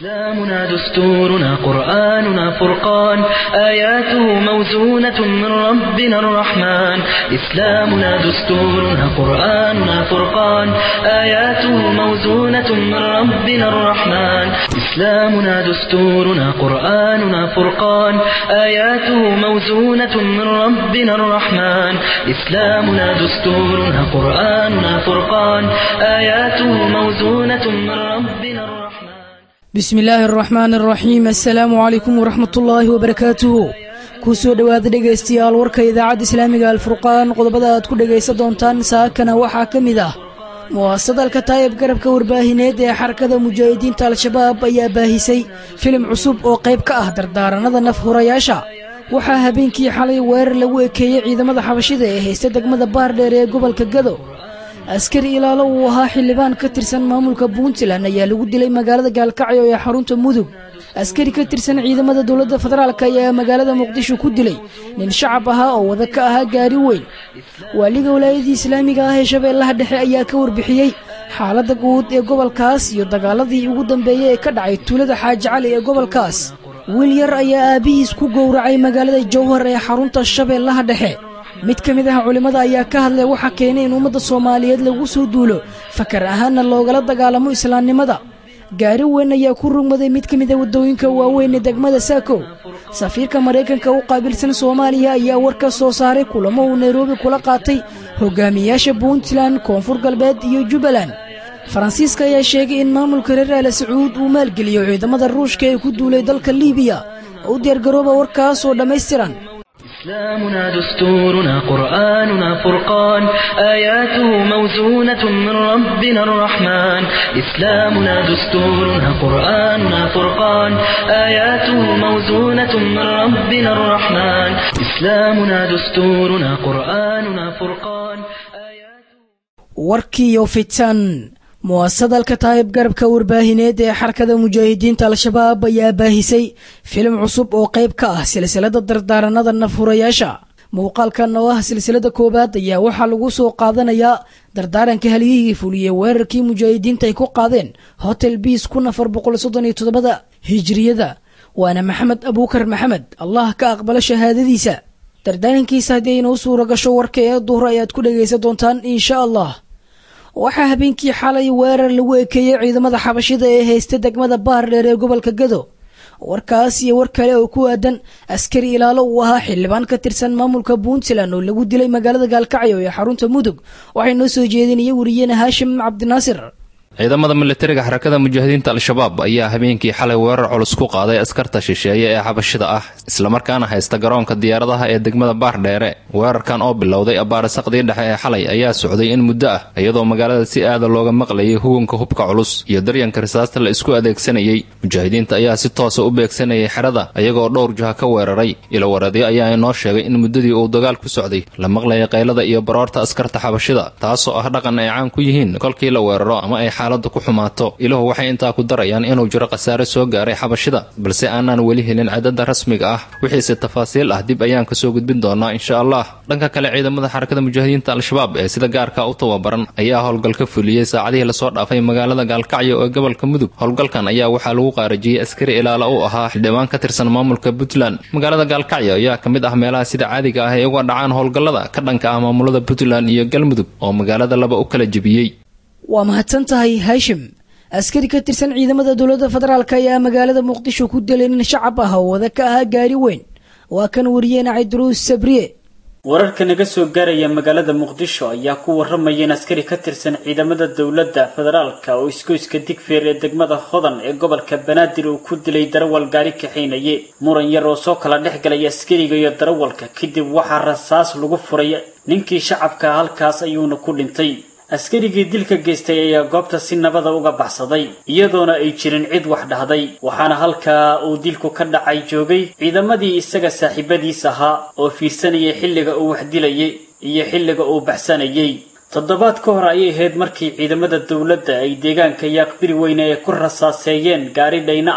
إسلامنا دستورنا قرآننا فرقان آياته موزونة من ربنا الرحمن إسلامنا دستورنا قرآننا فرقان آياته موزونة من ربنا الرحمن إسلامنا دستورنا قرآننا فرقان آياته موزونة من ربنا الرحمن إسلامنا دستورنا قرآننا فرقان آياته موزونة من ربنا الرحمن bismi illaahi araxmaan araxiim assalaamu calaykum waraxmat ullaahi wabarakaatuhu kuu soo dhowaada dhegaystayaal warka idaacadda islaamiga alfurqaan qodobada aad ku dhegaysan doontaan saakana waxaa ka mid ah muwaasadalka taayib garabka warbaahineed ee xarakada mujaahidiinta al-shabaab ayaa baahisay filim cusub oo qayb ka ah dardaaranada naf hurayaasha waxaa habeenkii xalay weerar lagu ekeeyey ciidamada xabashida ee haysta degmada baardheer ee gobolka gado askari ilaalo uu ahaa xildhibaan ka tirsan maamulka puntland ayaa lagu dilay magaalada gaalkacyo ee xarunta mudug askari ka tirsan ciidamada dowladda federaalk ayaa magaalada muqdisho ku dilay nin shacab ahaa oo wada ka ahaa gaari weyn waaliga walaayadii islaamiga ah ee shabeellaha dhexe ayaa ka warbixiyey xaaladda guud ee gobolkaas iyo dagaaladii ugu dambeeyey ee ka dhacay tuulada xaaji cali ee gobolkaas wiil yar ayaa aabbihiis ku gowracay magaalada jowhar ee xarunta shabeellaha dhexe mid ka mid ah culimmada ayaa ka hadlay waxaa keenay in ummadda soomaaliyeed lagu soo duulo fakar ahaanna loogala dagaalamo islaamnimada gaari weyn ayaa ku rugmaday mid ka mid a waddooyinka waaweyn ee degmada saakow safiirka maraykanka u qaabilsan soomaaliya ayaa war ka soo saaray kulamo uu nairobi kula qaatay hogaamiyayaasha puntland koonfur galbeed iyo jubbaland faransiiska ayaa sheegay in maamulka reer aala sacuud uu maalgeliyo ciidamada ruushka ee ku duulay dalka liibiya u diyaargarooba warkaas oo dhammaystiran إسلامنا دستورنا قرآننا فرقان آياته موزونة من ربنا الرحمن إسلامنا دستورنا قرآننا فرقان آياته موزونة من ربنا الرحمن إسلامنا دستورنا قرآننا فرقان آياته warkiiyo fitan muwaasadalka taayib garabka warbaahineed ee xarakada mujaahidiinta al-shabaab ayaa baahisay filim cusub oo qayb ka ah silsilada dardaaranada nafhurayaasha muuqaalkan oo ah silsilada koowaad ayaa waxaa lagu soo qaadanayaa dardaaranka halyihii fuliyey weerarkii mujaahidiinta ay ku qaadeen hotel biis kun afar boqol soddon iyo toddobada hijiriyada waana maxamed abuukar maxamed allah ka aqbalo shahaadadiisa dardaarankiisa haddii aynoo suura gasho warka ee duhur ayaad ku dhagaysan doontaan insha allah waxaa habeenkii xalay weerar lagu ekeeyey ciidamada xabashida ee haysta degmada baardheer ee gobolka gado warkaas iyo war kale oo ku aadan askari ilaalo uu ahaa xildhibaan ka tirsan maamulka puntland oo lagu dilay magaalada gaalkacyo ee xarunta mudug waxay noo soo jeedinaya wariyeene haashim cabdinaasir ciidamada militariga xarakada mujaahidiinta al-shabaab ayaa habeenkii xalay weerar culus ku qaaday askarta shisheeye ee xabashida ah islamarkaana haysta garoonka diyaaradaha ee degmada baardheere weerarkan oo bilowday abaarisaqdii dhexe ee xalay ayaa socday in muddo ah iyadoo magaalada si aada looga maqlayay hugunka hubka culus iyo daryanka risaasta la isku adeegsanayay mujaahidiinta ayaa si toosa u beegsanayay xerada iyagoo dhowr jaha ka weeraray ilowareedyo ayaa inoo sheegay in muddadii uu dagaal ku socday la maqlayay qaylada iyo baroorta askarta xabashida taasoo ah dhaqan ay caan ku yihiin kolkii la weeraro ama ay xaaladu ku xumaato ilahu waxay intaa ku darayaan inuu jiro khasaare soo gaaray xabashida balse aanaan weli helin cadada rasmiga ah wixiise tafaasiil ah dib ayaan kasoo gudbin doonaa insha allah dhanka kale ciidamada xarakada mujaahidiinta al-shabaab ee sida gaarka u tababaran ayaa howlgal ka fuliyey saacadihii lasoo dhaafay magaalada gaalkacyo ee gobolka mudug howlgalkan ayaa waxaa lagu qaarajiyey askari ilaala u ahaa xildhibaan ka tirsan maamulka puntland magaalada gaalkacyo ayaa ka mid ah meelaha sida caadiga ah ay uga dhacaan howlgallada ka dhanka ah maamulada puntland iyo galmudug oo magaalada laba u kala jebiyey waa mahadsan tahay haashim askari ka tirsan ciidamada dowladda federaalk ayaa magaalada muqdisho ku dilay nin shacab ah oo wada ka ahaa gaari weyn waa kan wariyeena cabdiruus sabriye wararka naga soo gaaraya magaalada muqdisho ayaa ku waramaya in askari ka tirsan ciidamada dowladda federaalka oo isgoyska digfeer ee degmada hodan ee gobolka banaadir uu ku dilay darawal gaari kaxaynaye muran yar oo soo kala dhex galay askariga iyo darawalka kadib waxaa rasaas lagu furay ninkii shacabka halkaas ayuuna ku dhintay askarigii dilka geystay ayaa goobta si nabada uga baxsaday iyadoona ay jirin cid wax dhahday waxaana halkaa uu dilku ka dhacay joogay ciidamadii isaga saaxiibadiis ahaa oo fiirsanayay xilliga uu wax dilayay iyo xilliga uu baxsanayay toddobaad ka hor ayay ahayd markii ciidamada dowladda ay deegaanka yaaqbiri weyne ay ku rasaaseeyeen gaari dhayna ah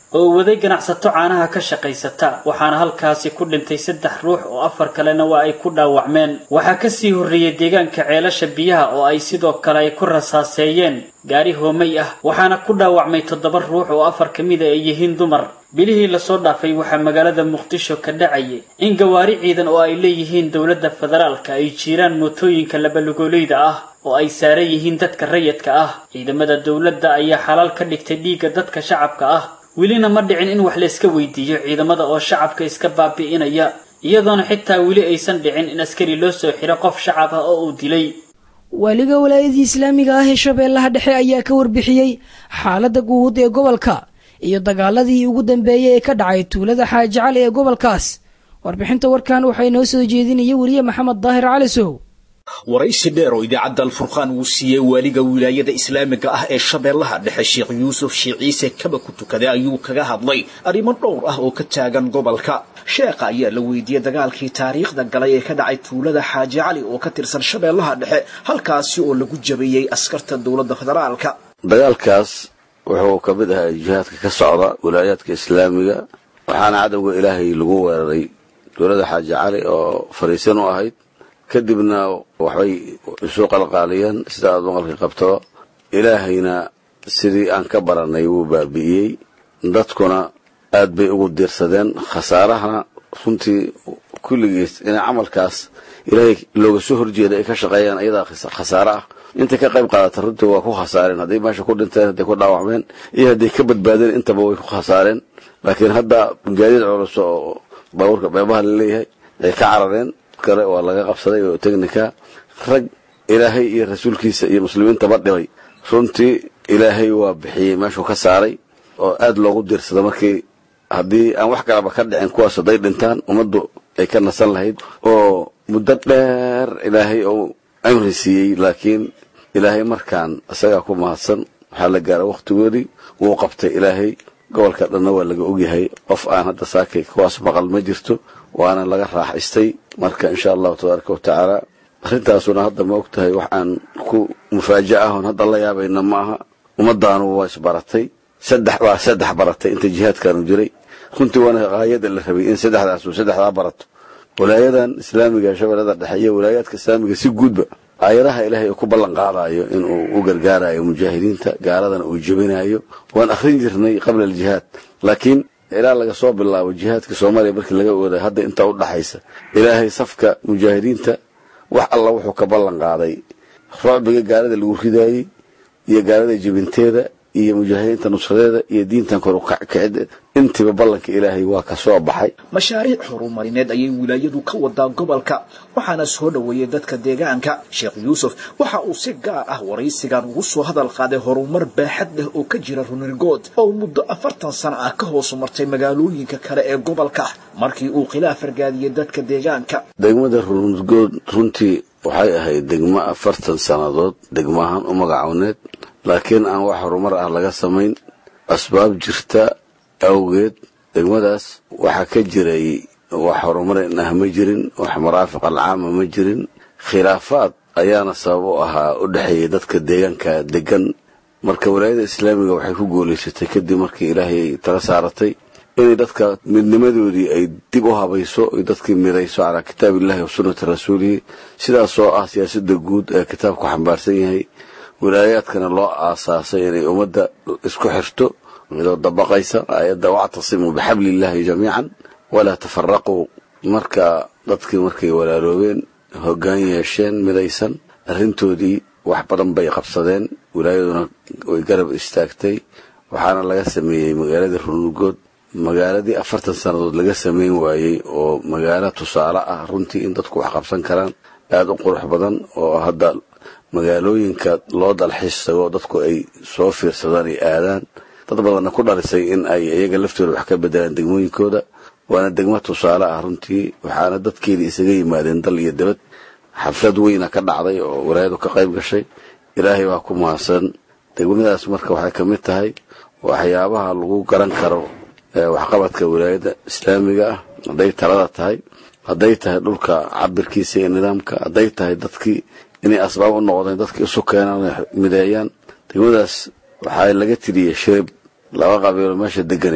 oo waday ganacsato caanaha ka shaqaysata waxaana halkaasi ku dhintay saddex ruux oo afar kalena waa ay ku dhaawacmeen waxaa kasii horreeyey deegaanka ceelasha biyaha oo ay sidoo kale ay ku rasaaseeyeen gaari hoomay ah waxaana ku dhaawacmay toddoba ruux oo afar ka mida ay yihiin dumar bilihii lasoo dhaafay waxaa magaalada muqdisho ka dhacayay in gawaari ciidan oo ay leeyihiin dowladda federaalka ay jiiraan mootooyinka labalugoolayda ah oo ay saaran yihiin dadka rayidka ah ciidamada dowladda ayaa xalaal ka dhigtay dhiigga dadka shacabka ah welina ma dhicin in wax layska weydiiyo ciidamada oo shacabka iska baabi'inaya iyadoona xitaa weli aysan dhicin in askari loo soo xiro qof shacab ah oo uu dilay waaliga walaayadii islaamiga ah ee shabeellaha dhexe ayaa ka warbixiyey xaaladda guud ee gobolka iyo dagaaladii ugu dambeeyey ee ka dhacay tuulada xaaji cali ee gobolkaas warbixinta warkan waxaa inoo soo jeedinaya weriye maxamed daahir cali sow waraysi dheer oo idaacadda alfurqaan uu siiyey waaliga wilaayada islaamiga ah ee shabeellaha dhexe sheekh yuusuf sheekh ciise kaba ku tukaday ayuu kaga hadlay arrimo dhowr ah oo ka taagan gobolka sheekha ayaa la weydiiyey dagaalkii taariikhda galay ee ka dhacay tuulada xaaji cali oo ka tirsan shabeellaha dhexe halkaasi oo lagu jabiyey askarta dowladda federaalka dagaalkaas wuxuu ka mid ahaa jihaadka ka socda wilaayaadka islaamiga waxaana cadowga ilaahay lagu weeraray tuulada xaaji cali oo fariisan u ahayd kadibna waxbay isu qalqaaliyeen sida aad maqalka qabtaba ilaahayna sidii aan ka baranay wuu baabi'iyey dadkuna aad bay ugu diirsadeen khasaarahana runtii kulligiis inay camalkaas ilaahay looga soo horjeeda ay ka shaqeeyaan ayadaa khasaare ah intay ka qayb qaadata runtii waa ku khasaareen hadday meesha ku dhinteen hadday ku dhaawacmeen iyo hadday ka badbaadeen intaba way ku khasaareen laakiin hadda gaadiid culus oo baabuurka beebaha laleeyahay ay ka carareen kale waa laga qabsaday oo technica rag ilaahay iyo rasuulkiisa iyo muslimiintaba dhibay runtii ilaahay waa bixiyey meeshuu ka saaray oo aad loogu diirsada markii haddii aan wax kalaba ka dhicin kuwaas hadday dhintaan ummaddu ay ka nasan lahayd oo muddo dheer ilaahay uu cimri siiyey laakiin ilaahay markaan isagaa ku mahadsan waxaa la gaara wakhtigoodii wuu qabtay ilaahay gobolka dhanna waa laga ogyahay qof aan hadda saakay kuwaas maqal ma jirto waana laga raaxaystay marka insha allahu tabaaraka watacaala arrintaasuna hadda ma og tahay wax aan ku mufaaja ahon hadda la yaabayna ma aha ummadaanu waa isbaratay saddex waa saddex baratay inta jihaadkaanu jiray runtii waana haayada la rabay in saddexdaasu saddexdaa barato walaayadan islaamiga shabeellada dhexe iyo walaayaadka islaamiga si guudba aayadaha ilaahay uu ku ballan qaadayo inuu u gargaarayo mujaahidiinta gaaladana uu jebinayo waan akhrin jirnay qabla aljihaad laakiin ilaa laga soo bilaabo jihaadka soomaaliya markii laga ooday hadda intaa u dhaxaysa ilaahay safka mujaahidiinta wax alla wuxuu ka ballan qaaday rucbiga gaalada lagu ridaayey iyo gaalada jebinteeda iyo mujaahidiinta nusradeeda iyo diintan kor ukacida intiiba ballanka ilaahay waa ka soo baxay mashaariic horumarineed ayay wilaayadu ka wadaa gobolka waxaana soo dhoweeyey dadka deegaanka sheekh yuusuf waxa uu si gaar ah waraysigan ugu soo hadal qaaday horumar baaxad leh oo ka jira runirgood oo muddo afartan sano ah ka hoos martay magaalooyinka kale ee gobolka markii uu khilaaf argaadiyey dadka deegaanka degmada runirgood runtii waxay ahayd degmo afartan sannadood degmahan u magacowneed laakiin aan wax horumar ah laga samayn asbaab jirta awgeed degmadaas waxaa ka jiray wax horumarin ah ma jirin wax maraafiq alcaama ma jirin khilaafaad ayaana sabab u ahaa u dhexeeyay dadka deegaanka degan marka walaayada islaamiga waxay ku guulaysatay kadib markii ilaahay tala saaratay inay dadka midnimadoodii ay dib u habayso ay dadkii midayso calaa kitaabillahi wa sunnati rasuulihi sidaasoo ah siyaasada guud ee kitaabku xambaarsan yahay wilaayaadkana loo aasaasay inay ummadda isku xirto midoo dabaqaysa aayadda wactasimuu bixabliillaahi jamiican walaa tafaraquu marka dadkii markay walaaloobeen hoggaan yeesheen midaysan arrintoodii wax badan bay qabsadeen wilaayaduna way garab istaagtay waxaana laga sameeyey magaaladii runurgood magaaladii afartan sannadood laga samayn waayey oo magaalo tusaale ah runtii in dadku wax qabsan karaan aada u qurux badan oo hadda magaalooyinka loo dalxiis tago dadku ay soo fiirsadaan ay aadaan dad badanna ku dhalisay in ay iyaga laftooda wax ka bedelaan degmooyinkooda waana degmo tusaale ah runtii waxaana dadkeedii isaga yimaadeen dal iyo dibad xaflad weyna ka dhacday oo walaayadu ka qayb gashay ilaahay baa ku mahadsan degmadaas marka waxay ka mid tahay waxyaabaha lagu garan karo waxqabadka wilaayada islaamiga ah hadday talada tahay hadday tahay dhulka cabirkiisa iyo nidaamka hadday tahay dadkii inay asbaab u noqdeen dadkii isu keenaan mideeyaan degmadaas waxaa laga tiriyey shirib laba qabiilo meesha deganeyd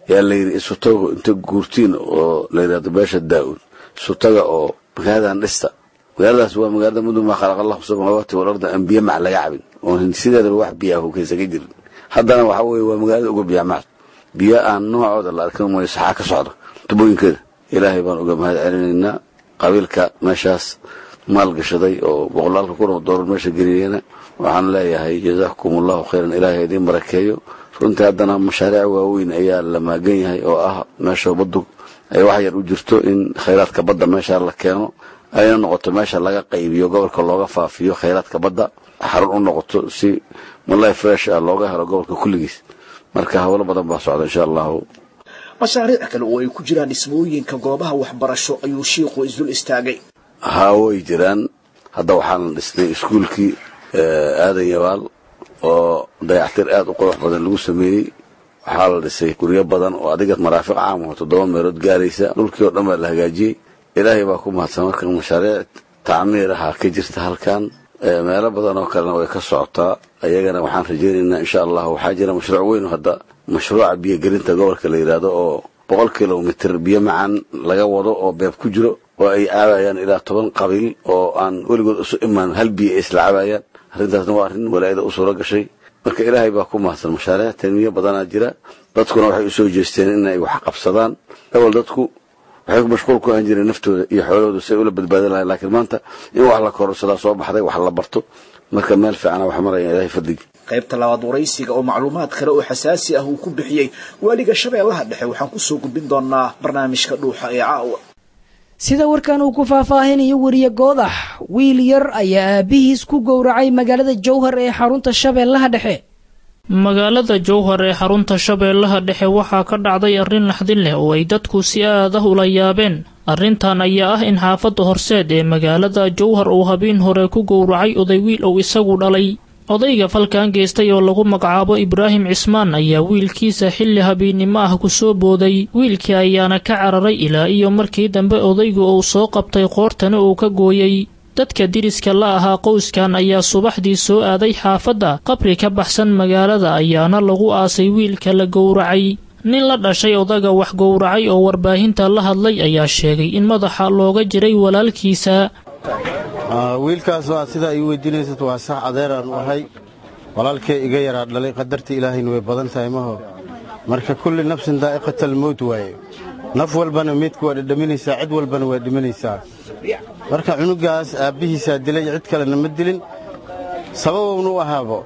yaa layidhi isutago inta guurtiin oo la yidhahdo beesha daa-uud isutaga oo magaaladan dhista magaaladaas waa magaalada mudun maa khalaqa allahu samaawaati walarda aan biyo mac laga cabin oon sideedaba wax biyaah kaysa ka jirin haddana waxa weeye waa magaalada uga biyamaad biyo aan noocooda la arkin mooyo saxaa ka socda tubooyinkeeda ilaahay baan uga mahad celinaynaa qabiilka meeshaas maal gashaday oo boqolaalka kun oo doolar meesha geliyena waxaan leeyahay jazaakum allahu khayran ilaahay idiin barakeeyo runtii haddana mashaariic waaweyn ayaa la maagan yahay oo ah meesha baddu ay wax yar u jirto in khayraadka badda meesha la keeno ayna noqoto meesha laga qaybiyo gobolka looga faafiyo khayraadka badda xarun u noqoto si malay fresh ah looga helo gobolka kulligiis marka howlo badan baa socda insha allahu mashaariic kale oo ay ku jiraan dhismooyinka goobaha waxbarasho ayuu shiikhu isdul istaagay haa way jiraan hadda waxaana dhisnay iskuulkii aadan yabaal oo dayactir aad u qurux badan lagu sameeyey waxaa la dhisay guryo badan oo adiga maraafiq caam oo toddoba meelood gaaraysa dhulkii oo dhan baa la hagaajiyey ilaahay baa ku mahadsan marka mashaariic tacmiir ahaa ka jirta halkan meelo badan oo kalena way ka socotaa ayagana waxaan rajaynaynaa insha allah waxaa jira mashruuc weyn hadda mashruuca biyogelinta gobolka la yidhaahdo oo boqol kilomitr biyo macaan laga wado oo beeb ku jiro oo ay caabayaan ilaa toban qabiil oo aan weligood isu imaan hal biyo ay isla caabayaan arrintaasna waa arrin walaayada u suuro gashay marka ilaahay baa ku mahadsan mashaariic tanmiyo badanaa jira dadkuna waxay usoo jeesteen inay wax qabsadaan awal dadku waxay mashquul ku ahan jireen naftooda iyo xoolahooda si ay ula badbaadan lahayn laakiin maanta in wax la kororsadaa soo baxday wax la barto marka meel fiicana wax maraya ilaahay fadligi qaybta labaad waraysiga oo macluumaad kale oo xasaasi ah uu ku bixiyey waaliga shabeellaha dhexe waxaan kusoo gudbin doonaa barnaamijka dhuuxa ee caawa sida warkan uu ku faahfaahinayo weriye goodax wiil yar ayaa aabihiis ku gowracay magaalada jowhar ee xarunta shabeellaha dhexe magaalada jowhar ee xarunta shabeellaha dhexe waxaa ka dhacday arrin naxdin leh oo ay dadku si aad ah ula yaabeen arrintan ayaa ah in xaafadda horseed ee magaalada jowhar uu habeen hore ku gowracay oday wiil uu isagu dhalay odayga falkan geystay oo lagu magacaabo ibraahim cismaan ayaa wiilkiisa xilli habeennimo ah ku soo booday wiilkii ayaana ka cararay ilaa iyo markii dambe odaygu uu soo qabtay qoortana uu ka gooyey dadka diriska la ahaa qoyskan ayaa subaxdii soo aaday xaafadda qabri ka baxsan magaalada ayaana lagu aasay wiilka la gowracay nin la dhashay odaga wax gowracay oo warbaahinta la hadlay ayaa sheegay in madaxa looga jiray walaalkiisa wiilkaas waa sidaa ii weydiinaysad waa sax adeeraan u ahay walaalkee iga yaraa dhalay qadarta ilaahayna way badan tahay maho marka kulli nafsin daa'iqatal mowt waaye naf walbana meydka waa dhadhaminaysaa cid walbana waa dhimanaysaa marka cunugaas aabbihiisaa dilay cid kalena ma dilin sababowna u ahaabo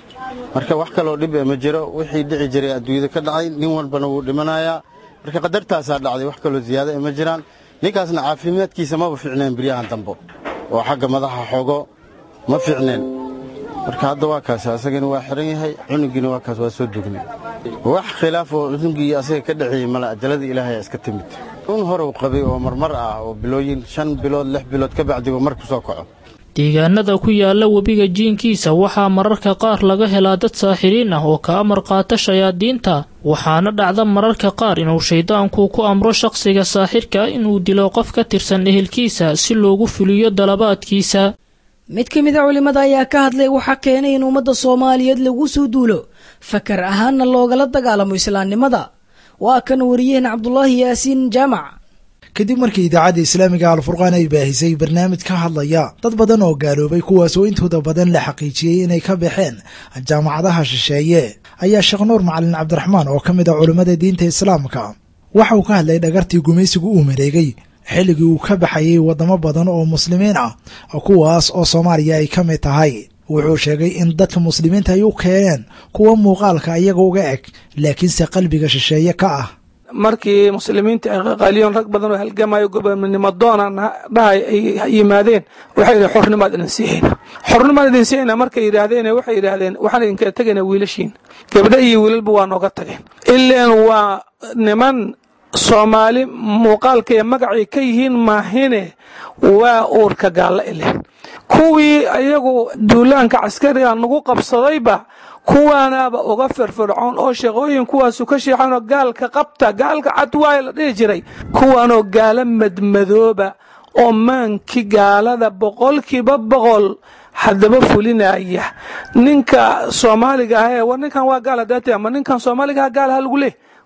marka wax kaloo dhib e ma jiro wixii dhici jiray adduunyada ka dhacay nin walbana wuu dhimanayaa marka qadartaasaa dhacday wax kaloo ziyaada e ma jiraan ninkaasna caafimaadkiisa maba fiicneen biryahan dambo oo xagga madaxa xogo ma fiicneen marka hadda waa kaas asagana waa xiran yahay cunugiina waa kaas waa soo dugnay wax khilaaf oo cunugii asaga ka dhexeeyey mala ajalada ilaahay iska timid un horow qabay oo marmar ah oo bilooyin shan bilood lix bilood ka bacdiba mar ku soo kaco deegaanada ku yaala webiga jiinkiisa waxaa mararka qaar laga helaa dad saaxiriin ah oo ka amar qaata shayaadiinta waxaana dhacda mararka qaar inuu shayddaanku ku amro shaqsiga saaxirka inuu dilo qof ka tirsan ehelkiisa si loogu fuliyo dalabaadkiisa mid ka mid a culimmada ayaa ka hadlay waxaa keenay in ummadda soomaaliyeed lagu soo duulo fakar ahaanna loogala dagaalamo islaamnimada waa kan wariyaheen cabdulaahi yaasiin jaamac kadib markii idaacadda islaamiga alfurqaan ay baahisay barnaamij ka hadlaya dad badan oo gaaloobay kuwaas oo intooda badan la xaqiijiyey inay ka baxeen jaamacadaha shisheeye ayaa sheekh nuur macalin cabdiraxmaan oo ka mid a culimmada diinta islaamka waxa uu ka hadlay dhagartii gumaysigu uu mareegay xilligii uu ka baxayay waddamo badan oo muslimiin ah kuwaas oo soomaaliya ay ka mid tahay wuxuu sheegay in dadka muslimiinta ay u keeneen kuwa muuqaalka iyaga uga eg laakiinse qalbiga shisheeye ka ah markii muslimiinta ay qaqaaliyoon rag badan oo halgamayo gobonimo doonaan dhahay ay yimaadeen waxay yidhahen xornimaad idin siihayna xornimaad idin siihayna markay yidhaahdeen waxay yidhaahdeen waxaan idinkala tegayna wiilashiin gabdho iyo wiilalba waa nooga tageen ileen waa niman soomaali muuqaalka iyo magacay ka yihiin maahine waa uurka gaalla ileen kuwii ayagu duulaanka caskariga nagu qabsadayba kuwaanaaba uga firfircoon oo shaqooyin kuwaasu ka sheexanoo gaalka qabta gaalka cad waaya la dhihi jiray kuwaanoo gaalo madmadooba oo maankii gaalada boqolkiiba boqol haddaba fulinaya ninka soomaaliga ah ee war ninkan waa gaal hadaate ama ninkan soomaaliga ah gaal ha lagu leh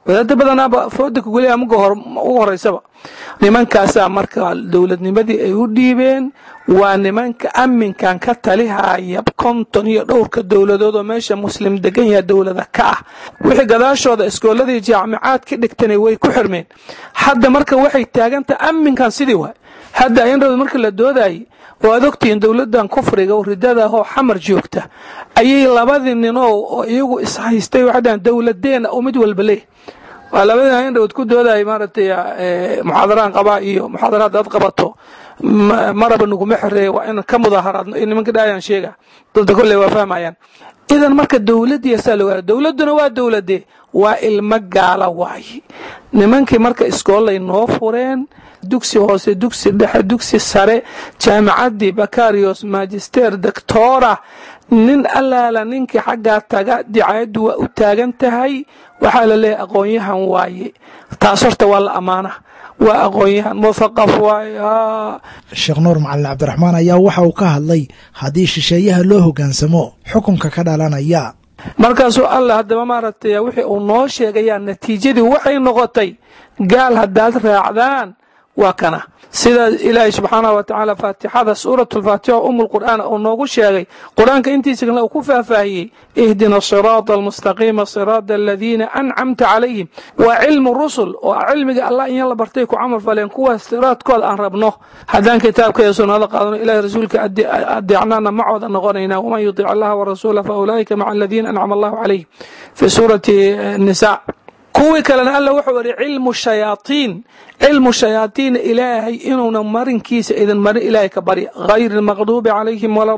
wadaada badanaaba fooda kugeliya muga ugu horeysaba nimankaasaa marka dowladnimadii ay u dhiibeen waa nimanka aminkan ka talihaya konton iyo dhowrka dowladood oo meesha muslim degan yaha dowlada ka ah wixii gadaashooda iskooladii jaamicaad ka dhigtana way ku xirmeen hadda marka waxay taagantaha aminkan sidii waay hadda ayandhowd marka la doodayay oo aad ogtihiin dowladan kufriga oo ridada ahoo xamar joogta ayay labadii ninoo oo iyagu ishaystay waxay dhahan dowladeena oo mid walba leh waa labadii ayandhowd ku doodayay maaragtay muxaadaraan qabaa iyo muxaadaraad aad qabato maraba naguma xereeye waa in ka mudaaharaadno iyo nimanka dhaayaan sheega dadda kolley waa fahmayaan idan marka dowladii saa loo dowladuna waa dowladee waa ilmo gaala waaye nimankii marka iskoolay noo fureen dugsi hoose dugsi dhexe dugsi sare jaamicadii bakarios magister doctora nin allaala ninkii xaggaa taga dicayaddu waa u taagan tahay waxaa la leeyahay aqoon-yahan waaye taas horta waa la ammaana waa aqoon-yahan muthaqaf waaye sheekh nuur macalin cabdiraxmaan ayaa waxa uu ka hadlay haddii shisheeyaha loo hoggaansamo xukunka ka dhalanaya markaasuu allah haddaba maaragtay wixii uu noo sheegayaa natiijadii waxay noqotay gaal haddaad raacdaan waa kana sida ilaahay subxaanahu wa tacaala faatixada suuratu lfaatixa umu lqur'aan uu noogu sheegay qur-aanka intiisa kale uu ku faahfaahiyey ihdina siraada almustaqiima siraada aladiina ancamta calayhim waa cilmu rusul oo cilmiga allah in la bartay ku camal faleen kuwaas siraadkooda aan rabno haddaan kitaabka iyo sunnada qaadano ilahay rasuulka adeecnaana macooda noqonaynaa waman yutic allaha warasuula fa ulaa'ika maca aladiina ancama allahu calayhim fi suurati nisa kuwii kalena alla wuxuu ihi cilmu shayaaطiin cilmu shayaaiina ilaahay inuuna marinkiisa idin marin ilaahay ka barya hayr اlmaqduubi calayhim wala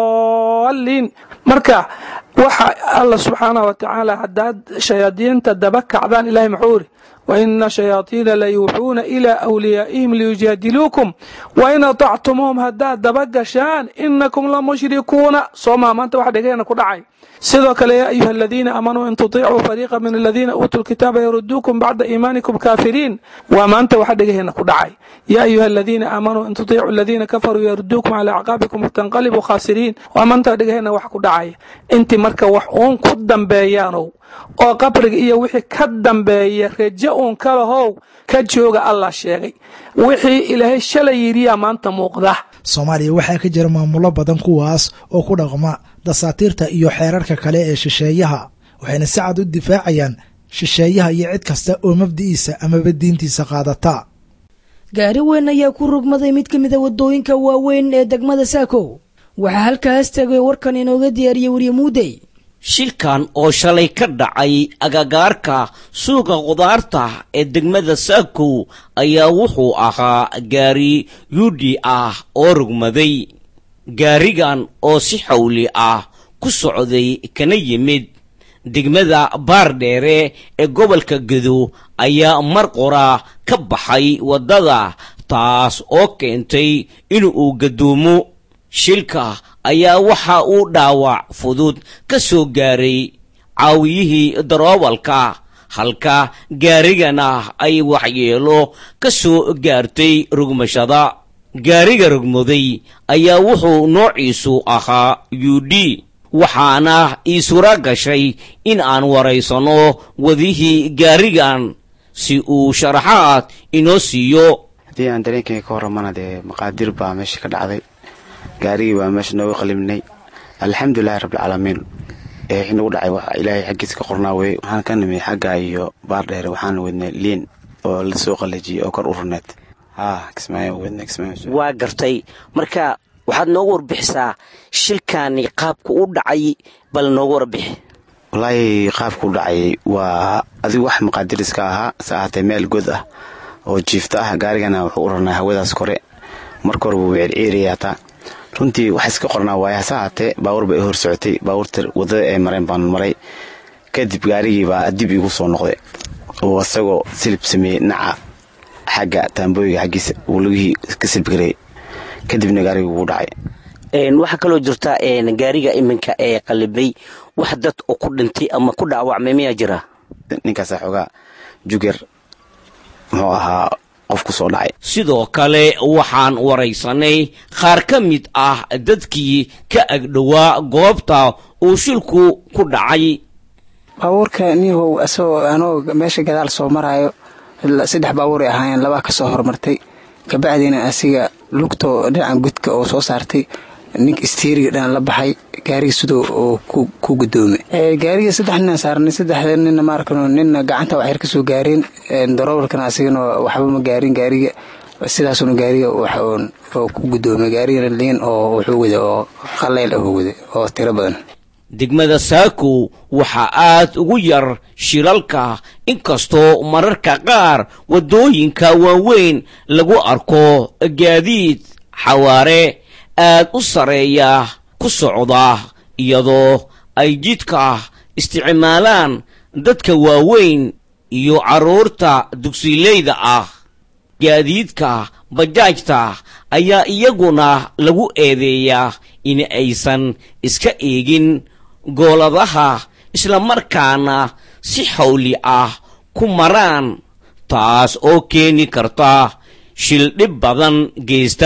daliin marka waxa alla subxaanah wa tacaala haddaad shayaadiinta daba kacdaan ilahay muxuu ihi waina shayaaiina layuuxuuna ilaa awliyaa'ihim liyujaadiluukum wain aطactumuuhum haddaad daba gashaan inakum lamushrikuuna soomaa maanta waxa dhegeena ku dhacay sidoo kale yaa ayuha aladiina aamanuu in tuطicuu fariiqa min aladiina uutuu lkitaaba yaruduukum bacda iimaanikum kaafiriin waa maanta waxa dhegaheena ku dhacay yaa ayuha aladiina aamanuu in tuطicuu aladiina kafaruu yaruduukum calaa acqaabikum fatanqalibuu khaasiriin waa maanta dhegaheena wax ku dhacaya intii marka wax uun ku dambeeyaanow oo qabriga iyo wixii ka dambeeya reje uun kalahow ka jooga allah sheegay wixii ilaahay shalay yidhiyaa maanta muuqda soomaaliya waxaa ka jira maamulo badan kuwaas oo ku dhaqma dasaatiirta iyo xeerarka kale ee shisheeyaha waxayna si cad u difaacayaan shisheeyaha iyo cid kasta oo mabdi'iisa amaba diintiisa qaadata gaari weyn ayaa ku rugmaday mid ka mid a waddooyinka waaweyn ee degmada saakow waxaa halkaas tegay warkan inooga diyaariyey weriye muudey shilkan oo shalay ka dhacay agagaarka suuqa khudaarta ee degmada saakow ayaa wuxuu ahaa gaari yuudhi ah oo rugmaday gaarigan oo si xawli ah ku socday kana yimid degmada baardheere ee gobolka gedo ayaa mar qora ka baxay waddada taas oo keentay inuu gadoomo shilka ayaa waxa uu dhaawac fudud ka soo gaaray caawiyihii daroobalka halka gaarigana ay waxyeelo ka soo gaartay rugmashada gaariga rugmaday ayaa wuxuu noociisu ahaa yudhi waxaana ii sura gashay in aan waraysanno wadihii gaarigan si uu sharaxaad inoo siiyo haddii aan dareenkayga ka warramana dee maqaadir baa meesha ka dhacday gaarigii baa meesha nooga qalimnay alxamdulilahi rabbilcaalamiin ee wixii nagu dhacay wax ilaahay xaggiisa ka qornaa weye waxaan ka nimid xagga iyo baardheere waxaan wadnay liin oo la soo qalajiyey oo kor u runeed haa kismaayo wadnay kismaayo waa gartay marka waxaad noogu warbixisaa shilkaani qaabka u dhacay bal noogu warbixi wallaahi qaabku u dhacay waa adigu wax maqaadiriska ahaa se ahaatee meel god ah oo jiifta ah gaarigana wuxuu u rarnaa hawadaas kore marka hore wuu circiiraya hataa runtii wax iska qornaa waaye hase ahaatee baawur bay i hor socotay baawurta waddada ay mareen baan maray kadib gaarigii baa dib igu soo noqday oo isagoo silib sameeyey dhinaca xagga taambooyiga xaggiisa uu lugihii ka silbgareeyey kadibna gaarigii wuu dhacay waxaa kaloo jirta gaariga iminka ee qalibay wax dad oo ku dhintay ama ku dhaawacmay miyaa jira ninkaasaa xoogaa juger muxuu ahaa qof ku soo dhacay sidoo kale waxaan waraysanay qaar ka mid ah dadkii ka agdhowaa goobta uu shilku ku dhacay baabuurka niyahow asagoo anoo meesha gadaal soo maraayo saddex baabuuray ahaayeen labaa kasoo hormartay kabacdiina asiga lugtoo dhinaca gudka oo soo saartay nink istiiriga dhan la baxay gaariga sidoo oo ku gudoomay gaariga saddex nina saarnay saddexda nina maarkano nina gacanta waxyar kasoo gaareen darobalkana asigana waxba ma gaarin gaariga sidaasuna gaariga oo ku gudoomay gaarigana liin oo wuxuu wada oo qaleyl ah wada oo tiro badan degmada saako waxaa aad ugu yar shilalka inkastoo mararka qaar waddooyinka waaweyn lagu arko gaadiid xawaare aad u sareeya ku socda iyadoo ay jidka isticmaalaan dadka waaweyn iyo carruurta dugsileyda ah gaadiidka bajaajta ayaa iyaguna lagu eedeeyaa in aysan iska eegin gooladaha islamarkaana si xawli ah ku maraan taas oo keeni karta shil dhib badan geysta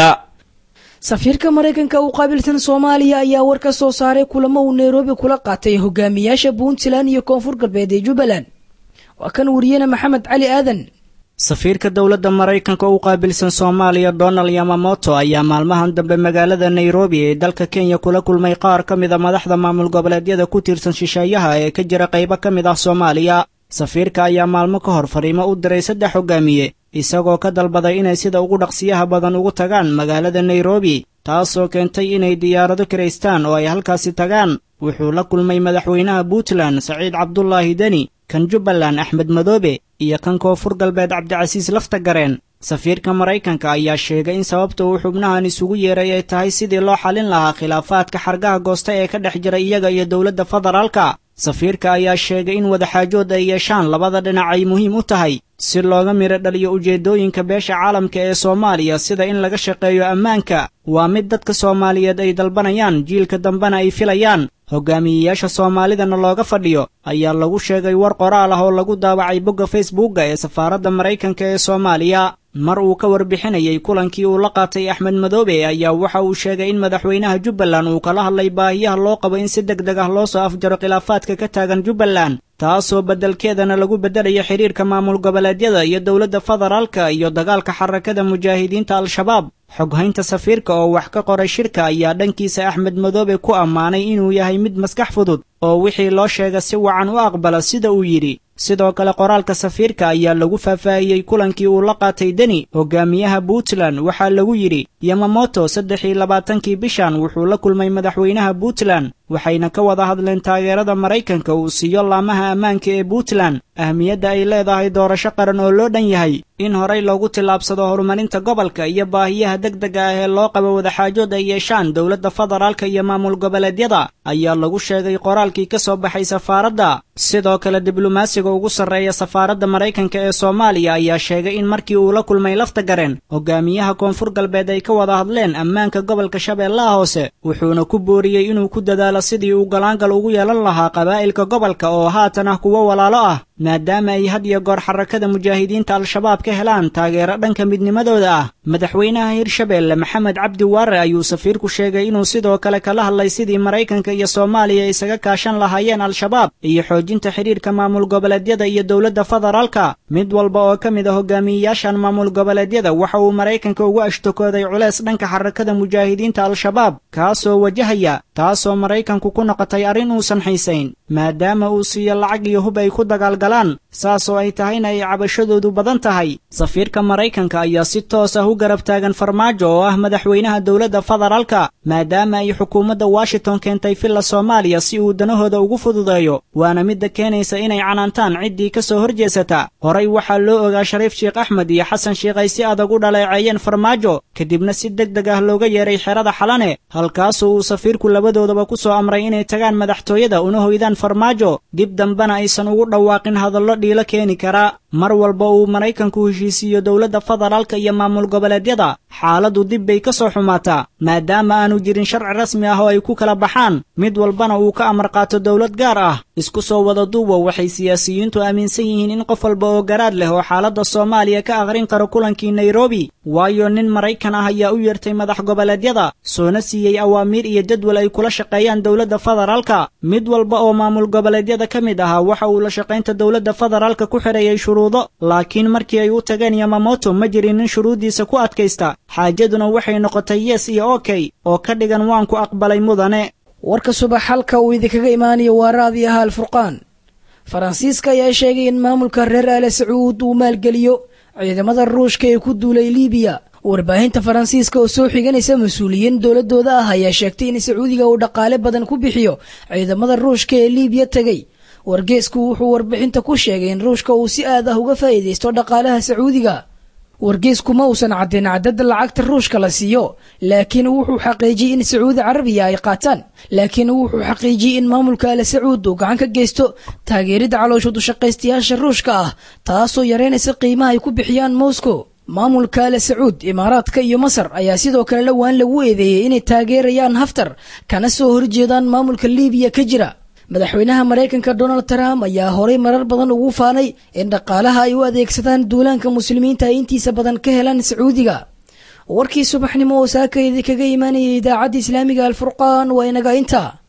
safiirka maraykanka u qaabilsan soomaaliya ayaa war ka soo saaray kulamo uu nairobi kula qaatay hogaamiyaasha puntland iyo koonfur galbeed ee jubbaland waa kan wariyena maxamed cali aadan safiirka dowladda maraykanka u qaabilsan soomaaliya donald yamamoto ayaa maalmahan dambe magaalada nairobi ee dalka kenya kula kulmay qaar ka mid a madaxda maamul goboleedyada ku tiirsan shisheeyaha ee ka jira qaybo ka mid ah soomaaliya safiirka ayaa maalmo ka hor fariimo u diray saddex hogaamiye isagoo ka dalbaday inay sida ugu dhaqsiyaha badan ugu tagaan magaalada nairobi taasoo keentay inay diyaarado kiraystaan oo ay halkaasi tagaan wuxuu la kulmay madaxweynaha puntland saciid cabdulaahi deni kan jubbaland axmed madoobe iyo kan koonfur galbeed cabdicasiis lafta gareen safiirka maraykanka ayaa sheegay in sababta uu xubnahan isugu yeeray ay tahay sidii loo xalin lahaa khilaafaadka xargaha goosta ee ka dhex jira iyaga iyo dowladda federaalka safiirka ayaa sheegay in wadaxaajood ay yeeshaan labada dhinac ay muhiim u tahay si looga midho dhaliyo ujeeddooyinka beesha caalamka ee soomaaliya sida in laga shaqeeyo ammaanka waa mid dadka soomaaliyeed ay dalbanayaan jiilka dambena ay filayaan hogaamiyeyaasha soomaalidana looga fadhiyo ayaa lagu sheegay war qoraal ah oo lagu daawacay bogga facebooka ee safaaradda maraykanka ee soomaaliya mar uu ka warbixinayay kulankii uu la qaatay axmed madoobe ayaa waxa uu sheegay in madaxweynaha jubbaland uu kala hadlay baahiyaha loo qabo in si deg deg ah loo soo afjaro khilaafaadka ka taagan jubbaland taasoo beddelkeedana lagu beddelayo xidhiirka maamul goboleedyada iyo dowladda federaalka iyo dagaalka xarakada mujaahidiinta al-shabaab xoghaynta safiirka oo wax ka qoray shirka ayaa dhankiisa axmed madoobe ku ammaanay inuu yahay mid maskax fudud oo wixii loo sheega si wacan u aqbala sida uu yidhi sidoo kale qoraalka safiirka ayaa lagu faahfaahiyey kulankii uu la qaatay deni hogaamiyaha puntland waxaa lagu yidhi yamamoto saddex iyo labaatankii bishan wuxuu la kulmay madaxweynaha puntland waxayna ka wada hadleen taageerada maraykanka uu siiyo laamaha ammaanka ee puntland ahmiyadda ay leedahay doorasho qaran oo loo dhan yahay in horey loogu tillaabsado horumarinta gobolka iyo baahiyaha deg dega ah ee loo qabo wadaxaajood ay yeeshaan dowladda federaalka iyo maamul goboleedyada ayaa lagu sheegay qoraalkii ka soo baxay safaaradda sidoo kale diblomaasiga ugu sarreeya safaaradda maraykanka ee soomaaliya ayaa sheegay in markii uu la kulmay lafta gareen hogaamiyaha koonfur galbeed ay ka wada hadleen ammaanka gobolka shabeellaha hoose wuxuuna ku booriyey inuu ku dadaalo sidii uu galaangal ugu yeelan lahaa qabaa'ilka gobolka oo haatan ah kuwo walaalo ah maadaama ay had iyo goor xarakada mujaahidiinta al-shabaab ka helaan taageero dhanka midnimadooda ah madaxweynaha hirshabeelle maxamed cabdi waare ayuu safiirku sheegay inuu sidoo kale kala hadlay sidii maraykanka iyo soomaaliya isaga kaashan lahaayeen al-shabaab iyo xoojinta xidhiirka maamul goboleedyada iyo dowladda federaalka mid walba oo ka mid a hogaamiyeyaashan maamul goboleedyada waxa uu maraykanka ugu ashtokooday culeys dhanka xarakada mujaahidiinta al-shabaab kaasoo wajahaya taasoo maraykanku ku noqotay arrin uusan xiisayn maadaama uu siiyo lacag iyo hub ay ku dagaalgalaan saasoo ay tahayna ay cabashadoodu badan tahay safiirka maraykanka ayaa si toos ah u garab taagan farmaajo oo ah madaxweynaha dowladda federaalka maadaama ay xukuumadda washington keentay villa soomaaliya si uu danahooda ugu fududeeyo waana midda keenaysa inay canaantaan ciddii ka soo horjeesata horay waxaa loo ogaa shariif sheekh axmed iyo xasan sheekh ay si adag u dhaleeceeyeen farmaajo kadibna si deg deg ah looga yeeray xerada xalane halkaasoo uu safiirku labadoodaba ku soo amray inay tagaan madaxtooyada una hoydaan farmaajo dib dambena aysan ugu dhawaaqin hadallo dhiilo keeni kara mar walba uu maraykanku heshiisiiyo dowladda federaalka iyo maamul goboleedyada xaaladdu dib bay ka soo xumaataa maadaama aanu jirin sharci rasmi ah oo ay ku kala baxaan mid walbana uu ka amar qaato dowlad gaar ah isku soo wada duuba waxay siyaasiyiintu aaminsan yihiin in qof walba oo garaad leh oo xaaladda soomaaliya ka aqrin karo kulankii nairobi waayo nin maraykan ah ayaa u yeertay madax goboleedyada soona siiyey awaamiir iyo jadwal ay kula shaqeeyaan dowladda federaalka mid walba oo maamul goboleedyada ka mid ahaa waxa uu la shaqaynta dowladda federaalka ku xidheeyey shuruudo laakiin markii ay u tageen yamamoto ma jirin nin shuruuddiisa ku adkaysta xaajaduna waxay noqotay yes iyo okey oo ka dhigan waan ku aqbalay mudane warka subax halka uu idinkaga imaanayo waa raadi ahaa alfurqaan faransiiska ayaa sheegay in maamulka reer aale sacuud uu maalgeliyo ciidamada ruushka ee ku duulay liibiya warbaahinta faransiiska oo soo xiganaysa mas-uuliyiin dowladooda ah ayaa sheegtay in sacuudiga uu dhaqaale badan ku bixiyo ciidamada ruushka ee liibiya tegay wargeesku wuxuu warbixinta ku sheegay in ruushka uu si aad ah uga faa'iidaysto dhaqaalaha sacuudiga wargeesku ma uusan caddayn cadadda lacagta ruushka la siiyo laakiin wuxuu xaqiijiyey in sacuudi carabiya ay qaataan laakiin wuxuu xaqiijiyey in maamulka ale sacuud uu gacan ka geysto taageeridda caloosha dushaqaystayaasha ruushka ah taasoo yareynaysa qiimaha ay ku bixiyaan moscow maamulka ale sacuud imaaraadka iyo masar ayaa sidoo kale dhowaan lagu eedeeyey inay taageerayaan haftar kana soo horjeedaan maamulka liibiya ka jira madaxweynaha maraykanka donald trump ayaa horay marar badan ugu faanay in dhaqaalaha ay u adeegsadaan duulaanka muslimiinta ay intiisa badan ka helaan sacuudiga warkii subaxnimo oo saaka idinkaga imaanayay idaacadda islaamiga alfurqaan waa inaga intaa